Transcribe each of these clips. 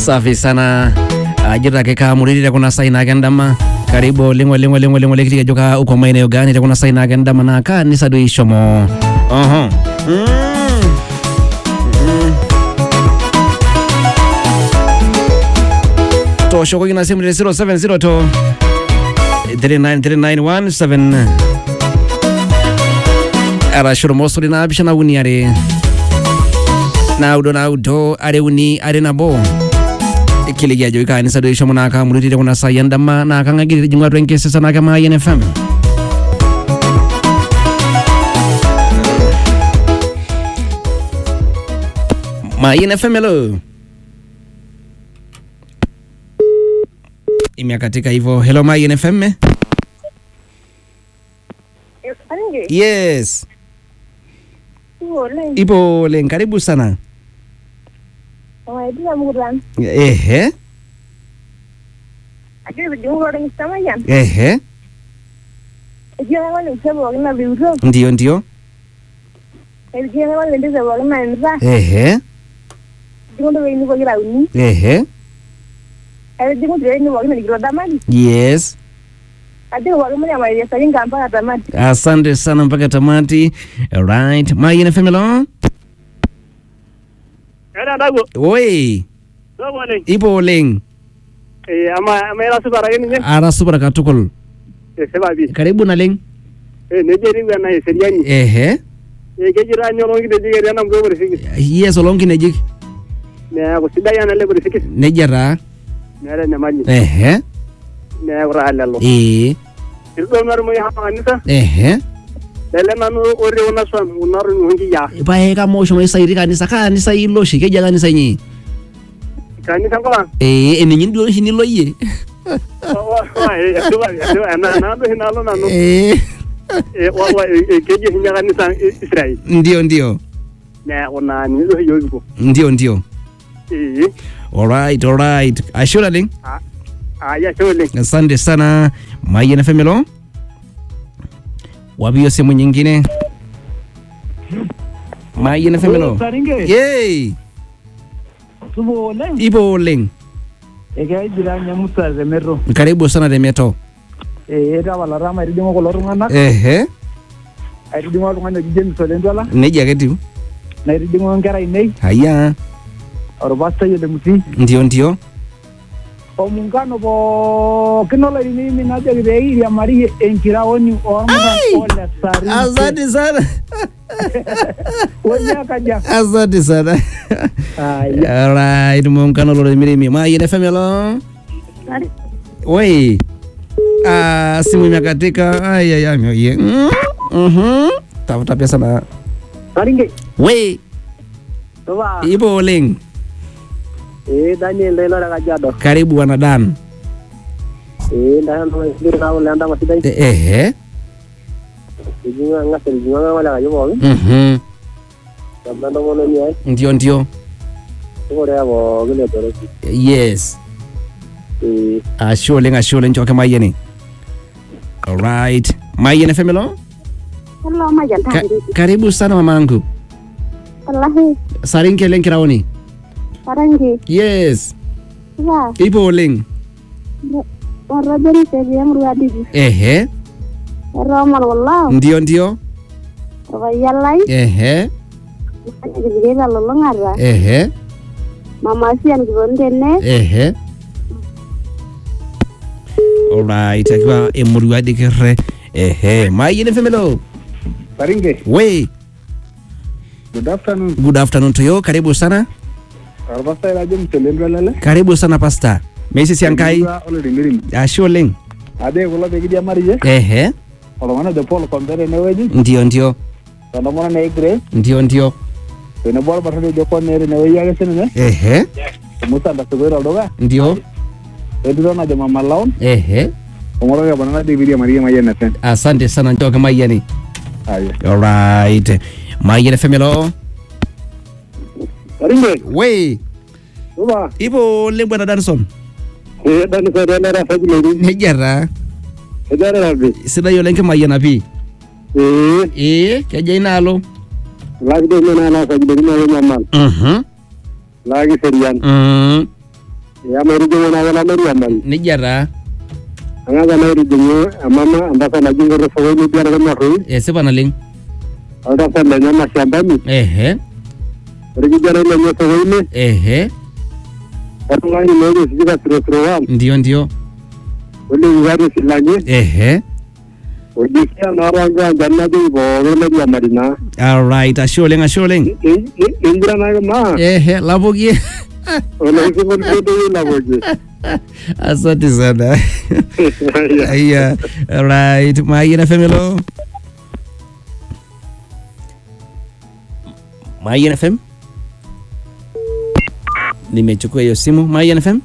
Safi sana. Ajira keka muridi kuna saina kendama. Karibu lingwa lingwa lingwa lingwa likiti joka uko maeneo gani kuna saina kendama na kanisa do ishomo. Oho. Mm. Mm. Tosho kwa kina simu ni 0702 393917 arashuro mosuri na bishana uni are naudo naudo are uni are nabo kiligiajo ikanisa do ishomo naka mulutire kuna sayandama naka ngagirire jingwa twenkesesa naka mayen fm mayen fm hello imekatika hivyo hello mayen fm Aringe, yes oleng. ipo oleng karibu sana Waidia mukutan. ehe Agira bidungu oleng samayan. ehe Egira wale msebo wakina biuto. ndio ndio Egira wale ndize wakina nza. ehe Dingo ndo wini wakira uni. ehe Egira dingo ndo wini wakina ligiro damadi. yes Agira wakina ya maria saringa mpaka damadi. asante sana mpaka tamati right mayen fm hello Era ndago. oi Ndago ne. ipo oleng Eh ama ama era subara gani ne? ara supara katukul Eh seba bi. karibu naleng Eh ne jeri wa na seriani. ehe Eh ke jira nyoro ngi de jigeri na mgo bari sigi. yes olonkinejik Ne ko sidai ana le bari sigi. nejia taa Ne era ne mali. ehe Ne ko ra lelo. ee Irdo nar mo ya kanisa. ehe Lele nanu ore una swam unar ngi ya. pae kama oshomo isairi kanisa kanisa ilo oshi kejia kanisa inyi Kanisa ngola. ee eninyi duo oshi nilo yie Wa wa eh seba seba na na ndo hinalo nanu. ee Eh wa wa ke je hinya kanisa Israel. ndio ndio Ne ona ni do yogo. ndio ndio Eh alright alright ashura leng ah ya shole. asante sana mayen fm hello wapi hiyo sehemu nyingine mayen fm hello Saringe, yey subo oleng. ipo oleng Ekeai jirani Musa Remero. karibu sana temeto Eh, etapala taa maitijing'o kulo tung'anak. ehe Aitijing'o oltung'ani oji James Olentwala. nejia ake tiu Naitijing'o nkera ainei. haya Orpastai Ole Mutii. ndio ndio Omuungano pookin olainini najoki pee kiriamari enkiraoni ormuran ole Saringe. asante sana Wonyakaja. asante sana Aya. alright muungano lolomirimi mayen fm hello Oi. Ah, simu imekatika. Ay ay ay. Oye. Mm, Mhm. Tafuta pesa na. Saringe. We, Toba. ipo oleng. Eh Daniel Lelo Kajiado. Karibu wana Dan. Eh ndahan no sibir na wala ndama sidai. E- Ehe. Ijinga ngasa ijinga wala kayo bo. Mhm. Tabando mono ni ai. Ndio ndio. Ko re bo gele toro. Yes. Eh Ashe oleng ashe oleng choke mayeni. Alright. Mayeni femelo. Hello majan Ka tadi. karibu sana mamangu. Wallahi, Sarinke leng kiraoni. Aringe. Yes. Ya, Ipo oleng. waraberi sebi yang ruadigi. Ehe. Romal wallah. Ndio ndio. Wayalai. Ehe. Gigera lolongara. Ehe. Mama sian gibondene. Ehe. Alright, akiwa emurua dikere. Ehe, mayene femelo. Saringe, We, good afternoon. good afternoon to you. Karibu sana. Orpastai la James Olentwala le. Karibu sana pasta. Meisi siankai. Olorimirim. Ashe oleng. Ade kulo pee kiriamari ye. Ehe. Oltung'ani ojo Paul Kombere enewueji. Ndio ndio. Entomononi e Grace. Ndio ndio. tenebo orbarnoti ojo Cornell inewueji ake sininye Ehe. Musa ndasukoito olduka Ndio. entito najo Mama Laon Ehe. ong'oroki apa nana David Maria Mayian FM Asante sana njoke mayani. aya Alright. Mayene femelo. Saringe. We, Toba. ipo oleng bwana Danson. Eh dan ko dan ra fa gele. Nejia taa. Ejare rabbi. Sidai oleng kimayiana pii. Eh Ee, keja inaalo. lagi de mena na fa gele na mamal. Mhm. Lagi serian. Mm. ya mairijingo na wala mariaman nejia taa ang'asa nairijingo emama entasat naji ng'oto sokoni biara marroi esipa naleng oltasat lenye mashambani ehe orkijanai lenye sokoni ehe oltung'ani lookisijika sirosirowam ndio ndio olekikati silanyi ehe ojisia naarwankiwanja najoki pookin mairiamari naa alright ashe oleng ashe oleng inguranaki maa ehe lapokie olekisingoliodoyi lapoki asante sana aya alright mayian fm hello mayian fm nimechukua hiyo simu mayian fm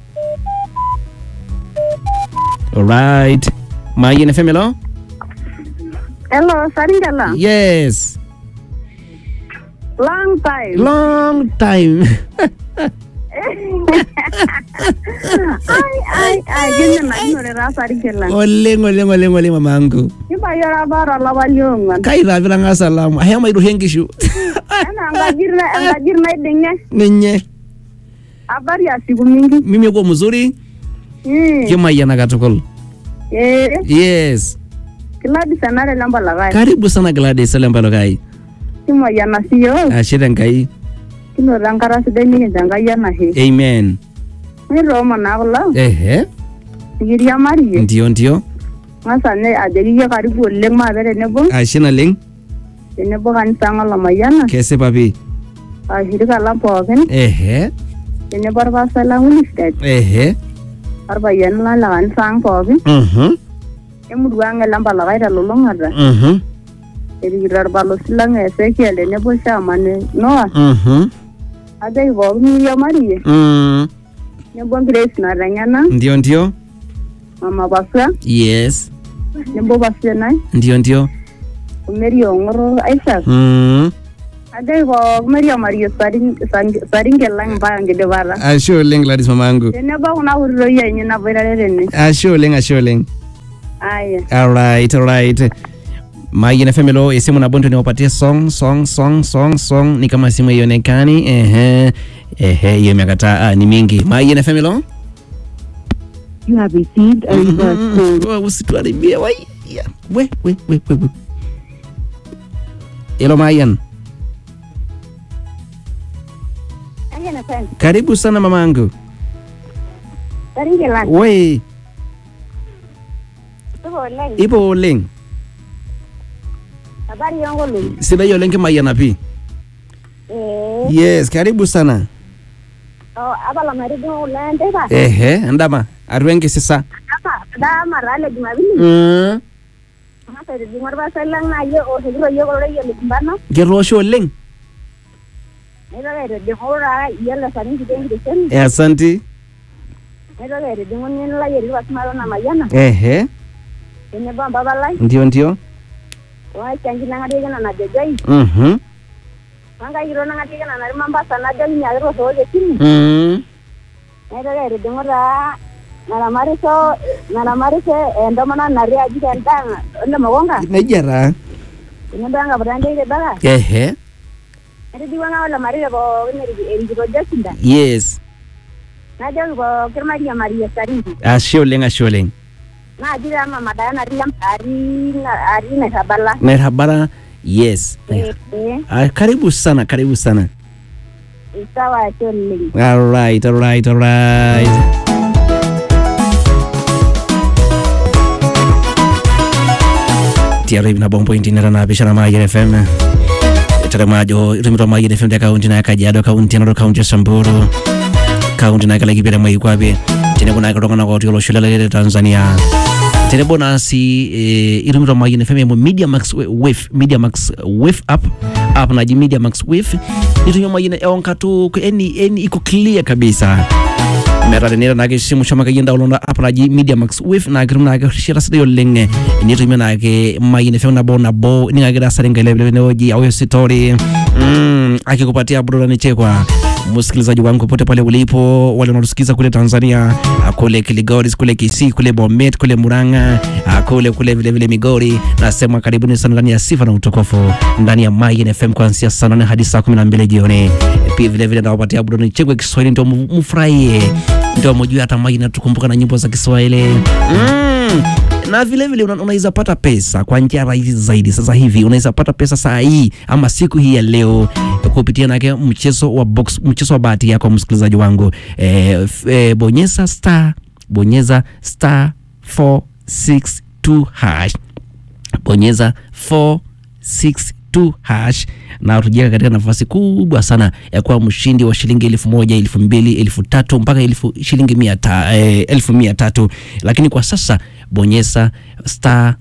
alright mayian fm hello Hello, Saringala. yes Long time. long time ai, ai, ai, gini na inore ra Saringala. oleng oleng oleng oleng mamangu Kiba yora bara lapa liong'uan. kaitapitanga salamu ahema airorie nkishu Ena enkajir na- enkajir naiding'e. ninye Habari ya siku mingi. mimi kuwa mzuri Mm. kimayiana katukul Eh, yes kiladi senare lamba lakai. karibu sana gladys olempalokai Kimoyiana siyo. ashe tenkai Kinoto enkata sidai nikincho Enkai enashe. amen Nitoomon naa kulo. ehe Nikiriamarie. ndio ndio Ng'asa nye ajoki yie karibu oleng maape tenebo. ashe naleng Tenebo kanisa ang' olamayiana. kesipa pi Ashirika lang pookin. ehe Tenebo orpastai lang Winifred. ehe Orpayiani lang le kanisa ang' pookin. mhm Emurua ang' elempalakai telulung'ata. mhm erikito orbalosi lang Ezekiel tenebo chairman Noah mhm ajoki pookin miriamarie mm nebo Grace nateng'ena ndio ndio mama pasua yes nebo pasienai ndio ndio omeri ong'oro Isaac mm ajoki pookin miriamarie Saring- Sang- saringe lang mpaka nkidipata ashe oleng gladys mamangu tenebo kuna kutitoi enye naboitare tene ashe oleng ashe oleng aya alright alright mayian fm lo esimu nabo ndio niwapatie song song song song song ni kama simu haionekani ehe ehe hiyo imekataa ah, ni mingi mayian fm lo you have received a Mhm. Wewe usituharibie wai Ya, we we we we we Hello Mayan karibu sana mamangu saringe lang we supa oleng ipo oleng habari yonkolong'i sidai oleng kimayiana pi ee yes karibu sana apala maitijing'a kulo enteipa ehe endama atua enkisisa dama taa le jumapili Mm. Ang'asa aitijing'a orpastai lang naaji oshokito yiok oloreyiet likimbano ketoosho oleng naitoki aitijing'u taa iyiolo saringi tenkitesheni Eh, asanti naitoki aitijing'u nini lai etii pasimalo namayiana ehe tenebo ompapa lai ndio ndio oechangi nang'atieki nana jojoi Mhm. wenkai kitok nang'atieki nana natii mombasa najoki nyaaki tooshokoki esimu Mm. naitoki aitijing'u taa naramatisho naramatisho entomononi natii aji tendaa ole mokonga nejia taa tenebo enkaputa nteite baka ehe naitijing'u anga ole marire pookin eri- erikito josinda yes najoki pookin mairiamarie saringi ashe oleng ashe oleng naaji taa mama daya natii Lam- atii na- atii nairrabala nairhabara yes Eh, eh, Ah, karibu sana karibu sana sawa ashe oleng alright alright alright tiaro hivi na bombo intinera na bishara mayian fm taramajo itumito mayian fm te kaunti na kajiado kaunti naro kaunti ya samburu kaunti na kala kipira mai kwape tenebo na katokana kwa tiolo shule la tanzania tenebo nasi eh, itumito mayian fm emo media max wave media max wave app app naji media max wave nitumia mayian eonkatu eni eni iko clear kabisa meeta tenira naake simu shomo akeyie download app naji media max wave naa kitum naake rishata sidai oleng enitumie naake mayian fm nabo nabo ning'akira saringa ile tenewueji au story mm, akikupatia burudani chekwa msikilizaji wangu popote pale ulipo, wale wanaotusikiza kule Tanzania, ah, kule Kiligoris, kule Kisii, kule Bomet, kule Murang'a, ah, kule kule vile vile Migori, nasema karibuni sana ndani ya sifa na utukufu ndani ya Mayin FM kuanzia saa nane hadi saa kumi na mbili jioni. Pia vile vile nawapatia burudani chegwe Kiswahili, ndio mu- mufurahie, ndio mjue hata Mayin natukumbuka na nyimbo za Kiswahili mm. Na vile vile una- unaweza pata pesa kwa njia rahisi zaidi. Sasa hivi unaweza pata pesa saa hii ama siku hii ya leo kupitia nake mchezo wa box, mchezo wa bahati yako msikilizaji wangu e, f, e, bonyeza star bonyeza star 462 hash bonyeza 462 hash na utajiweka katika nafasi kubwa sana ya kuwa mshindi wa shilingi elfu moja elfu mbili elfu tatu mpaka elfu shilingi mia ta, eh, elfu mia tatu lakini kwa sasa bonyeza star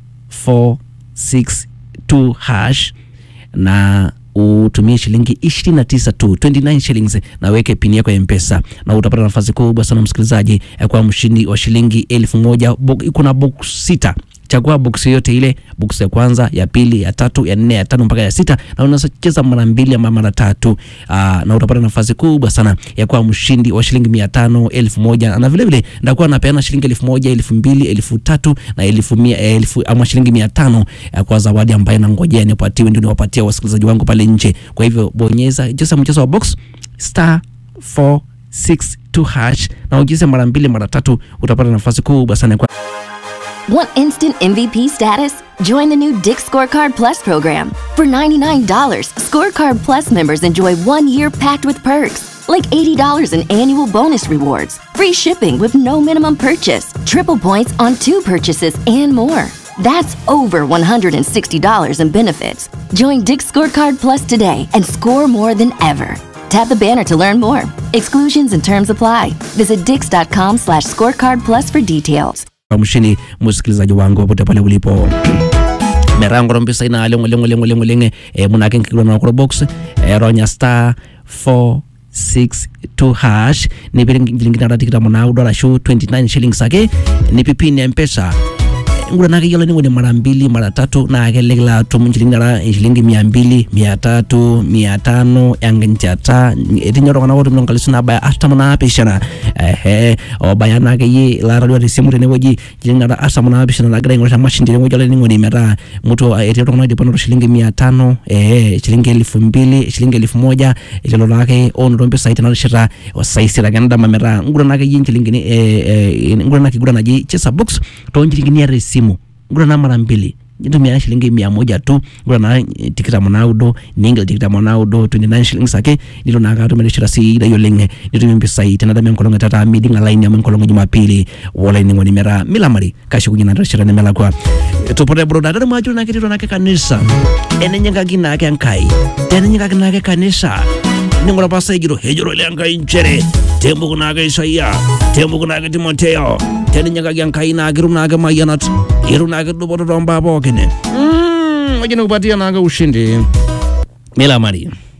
462 hash na utumie shilingi 29 tu 29 shillings na weke pini yako ya mpesa na utapata nafasi kubwa sana msikilizaji ya kuwa mshindi wa shilingi elfu moja Bo- kuna box sita chagua box yoyote ile box ya kwanza ya pili ya tatu ya nne ya tano mpaka ya sita na unaweza cheza mara mbili ama mara tatu aa, na utapata nafasi kubwa sana ya kuwa mshindi wa shilingi mia tano elfu moja na vile vile ndakuwa napeana shilingi elfu moja elfu mbili elfu tatu na elfu mia elfu ama shilingi mia tano ya kwa zawadi ambayo nangojea nipatiwe ndio niwapatia wasikilizaji wangu pale nje kwa hivyo bonyeza cheza mchezo wa box star 462 hash na ujize mara mbili mara tatu utapata nafasi kubwa sana ya kuwa Want instant MVP status? Join the new Dick Scorecard Plus program. For $99, Scorecard Plus members enjoy one year packed with perks, like $80 in annual bonus rewards, free shipping with no minimum purchase, triple points on two purchases, and more. That's over $160 in benefits. Join Dick Scorecard Plus today and score more than ever. Tap the banner to learn more. Exclusions and terms apply. Visit dix.com slash scorecard plus for details. mshini msikilizaji wangu popote pale ulipo merango rompisa ina lengo lengo lengo lengo lenge e, munake nkigula na kuro box e, ronya star 462 hash ni bilingina ratikita mona udora shu 29 shillings ake ni pipini ya mpesa ngura nake yola ni ngone mara mbili mara tatu na akelegela tumu shilingi nara shilingi mia mbili mia tatu mia tano yangenchata etinyoro kana wotu milonga lisuna baya atama na apishana ehe obaya nake ye la radio simu tene woji shilingi nara atama na apishana la gira ngora mashindi woji yola ni ngone mera mtu etinyoro kana dipono shilingi mia tano ehe shilingi elfu mbili shilingi elfu moja ililo lake ono rombe saiti na shira wasaisira ganda mamera ngura nake yin shilingi ni eh, eh, ngura nake gura naji chesa box to shilingi ni ya simu ngura na mara mbili nitumia shilingi mia moja tu ngura na eh, tikita monaudo ninga tikita monaudo 29 shillings ake nilo naka tumeleshira si ida yolenge nitumia mpesa ite na damia mkolonga tata midi nga line ya mkolonga jumapili wala ni ngoni mera milamari kashi kunyina ndashira ne mela kwa tupote broda dada mwajuru na kitito nake kanisa ene nyanga kina ake ankai tene nyanga kina ake kanisa ningora pasa igiro hejoro le ankai nchere tembo kuna ake isaia tembo kuna ake timoteo tene nyanga kyankai na ake runa ake mayanat iru na ake duboto tomba bokene mm wajina kupatia na ake ushindi milamari